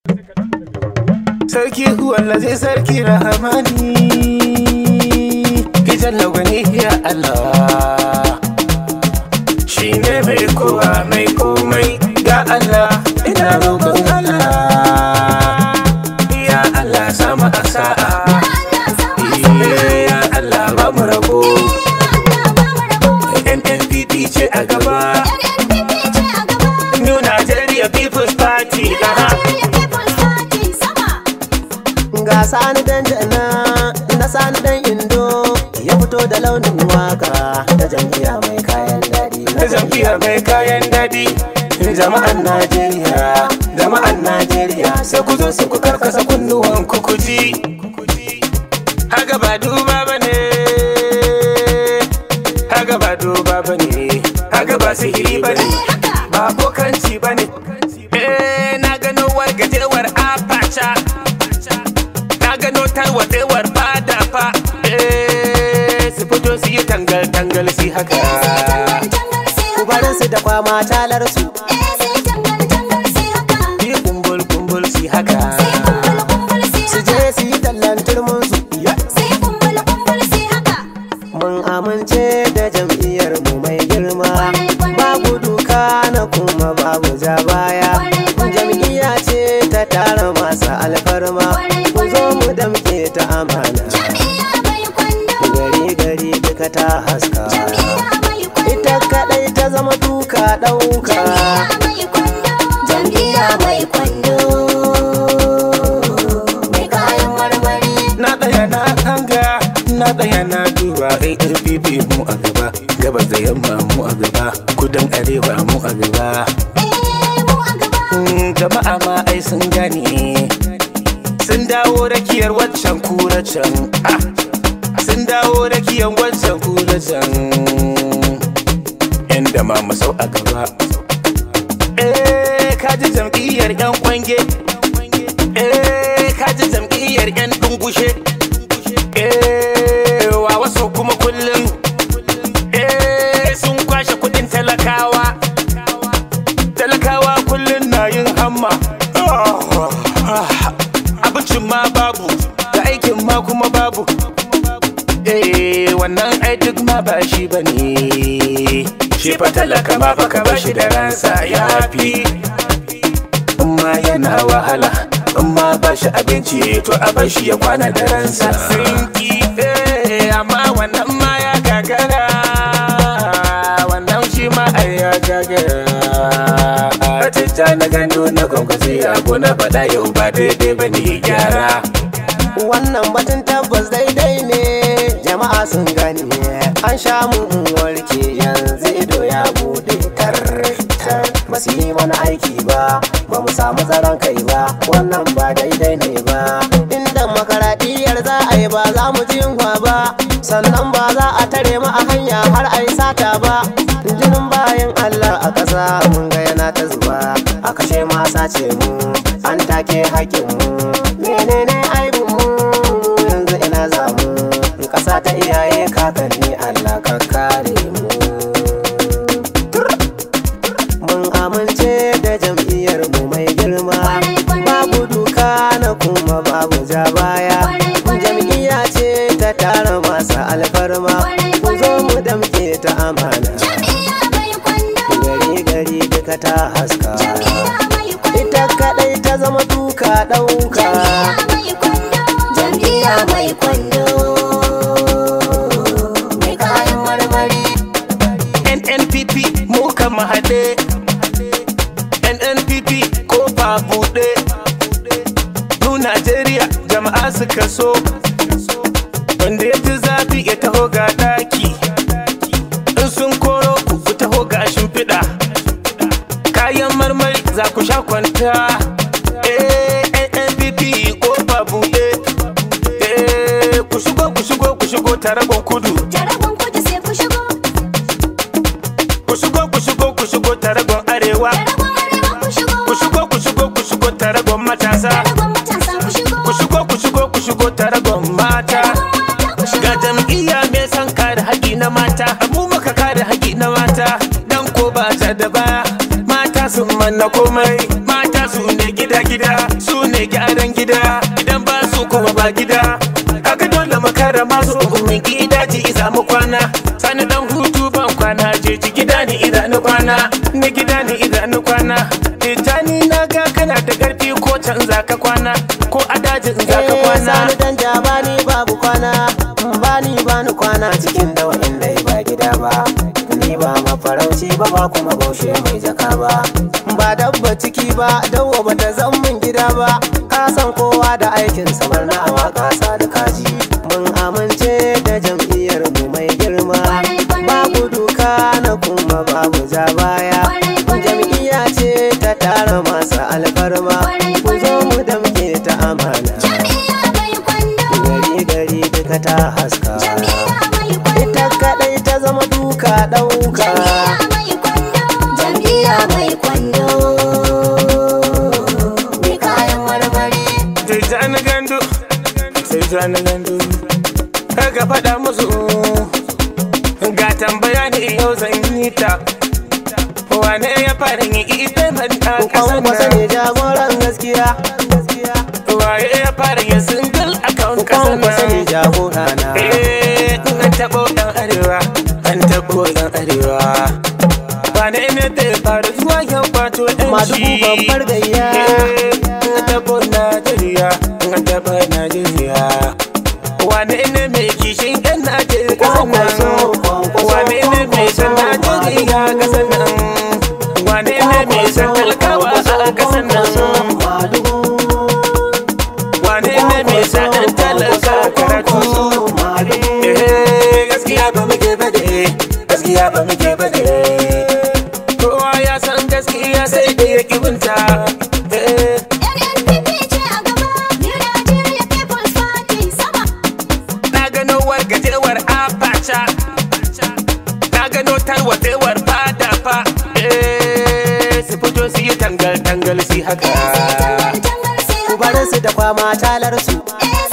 sarki wallazi sarki rahamani kitan lagwani ya Allah shi ne mai kowa mai komai ga Allah ina roƙon Allah ya Allah sama a sa'a ya Allah ba mu rabo NNPP ce a gaba New Nigeria People's Party aha. ga sani dan jana na sani dan indo ya fito da launin waka ta jam'iyya mai kayan daɗi ta jam'iyya mai kayan daɗi jama'an Najeriya jama'an Najeriya sai ku zo su ku karkasa kunnuwan ku ku ji haga ba duba bane haga ba duba bane haga ba sihiri bane ba bokanci bane eh na gano wargajewar apacha na gano tarwatsewar fada fa eh su fito su yi tangal tangal si haka ku barin su da kwama talar su yi kumbul kumbul si haka su je su yi tallan turmin su mun amince da jam'iyyar mu mai girma babu duka na kuma babu ja baya jam'iyya ce ta tara masu alfarma ku zo mu damke ta amana gari gari duka ta haska ita kadai ta zama duka ɗauka jam'iyya mai kwando mai kayan marmari na tsaya na hanga na tsaya na duba ARPP mu a gaba gabas da yamma mu a gaba kudan arewa mu a gaba Mm, jama'a ma ai sun gane sun dawo rakiyar waccan kura can ah, sun dawo rakiyar waccan kura can yan da ma masau a gaba eh kaji jam'iyyar yan kwange eh kaji jam'iyyar yan dungushe eh wa wasu kuma kullum eh sun kwashe kudin talakawa talakawa kullum na yin hamma abincin ma babu da aikin ma kuma babu eh wannan ai duk ma ba shi ba ne shi fa talaka ma fa ka ba shi da ransa ya fi amma yana wahala amma ba shi abinci to a bar shi ya kwana da ransa sinki eh amma wannan ma ya gagara wannan shi ma ai ya gagara Batista na gando na kwankwasi abu na faɗa yau ba daidai ba ne gyara wannan batun tabbas daidai ne jama'a sun gani an sha mu warke yanzu ido ya bude tar tar ba su yi mana aiki ba ba mu samu tsaron kai ba wannan ba daidai ne ba inda makaradiyar za a yi ba za mu ji yunwa ba sannan ba za a tare mu a hanya har a yi sata ba jinin bayan Allah a ƙasa mun ga yana ta zuba a kashe ma sace mu an take haƙƙin mu menene aibin mu yanzu ina za mu ƙasa ta iyaye kakanni Allah ka kare mu mun amince da jam'iyyar mu mai girma babu duka na kuma babu ja baya jam'iyya ce ta tara masu alfarma ku zo mu damke ta amana gari gari duka ta haska ita kadai ta zama duka ɗauka jam'iyya mai kwando mai kayan marmari NNPP mu kan haɗe NNPP ko ba buɗe Mu Najeriya jama'a suka so Wanda ya ji zafi ya taho ga ɗaki In sun koro ku ku taho ga shimfiɗa Kayan marmari za ku sha kwanta Eh NNPP ko ba buɗe Eh ku shigo ku shigo ku shigo taragon kudu Ku shigo ku shigo ku shigo taragon arewa Ku shigo ku shigo ku shigo taragon matasa Ku shigo ku shigo ku shigo taragon mata Ga jam'iyya mai son kare haƙi na mata Mu muka kare haƙi na mata Dan ko ba ta da baya Mata sun manna komai Mata su ne gida gida su ne gyaran gida idan ba su kuma ba gida haka dole makara masu umin gida ji isa mu kwana sani dan hutu ban kwana je ji gida ni idanu kwana ni gida ni idanu kwana Tijjani na ga kana da karfi ko canza ka kwana ko a dajin za ka Eh, kwana sani dan ja bani babu kwana bani bani kwana cikin dawa inda ba gida ba ni ba mafarauci ba ba kuma baushe mai jaka ba ba dabba ciki ba dawo ba ta zan min gida ba ka san kowa da aikin samar na awa kasa da kaji mun amince da jam'iyyar mu mai girma babu duka na kuma babu ja baya jam'iyya ce ta tara masu alfarma ku zo mu damke ta amana gari gari duka ta haska ita kadai ta zama duka dauka Jam'iyya mai kwando mai kayan marmari Tijjani gandu Tijjani gandu Ka faɗa musu Ga tambaya ne yau zan yi ta Wane ya fara yi ita manta kwan kwasa kasan ne jagoran gaskiya Waye ya fara yin single account kwan kasan kwasa ne nan jagora na Eh, an taɓo ɗan arewa An taɓo ɗan arewa Wane ne da ya fara zuwa yan kwato ɗan madugu babbar gayya An taɓo Najeriya An taɓo Najeriya Wane ne mai kishin yan Najeriya kasan Kwankwaso, nan kwankwaso, Wane ne mai san Najeriya kasan nan Wane ne mai san talakawa a kasan nan madugu Wane ne mai sa ɗan talaka karatu Eh, gaskiya ba muke bade gaskiya ba muke bade kowa ya san gaskiya sai da ya kibinta Eh, NNPP ce a gaba New Nigeria People's Party sama na gano wargajewar abacha na gano tarwatsewar fada fa Eh, su fito su yi tangal tangal su yi haka Eh sai tangar tangar sai ku bar su da kwama talar su Eh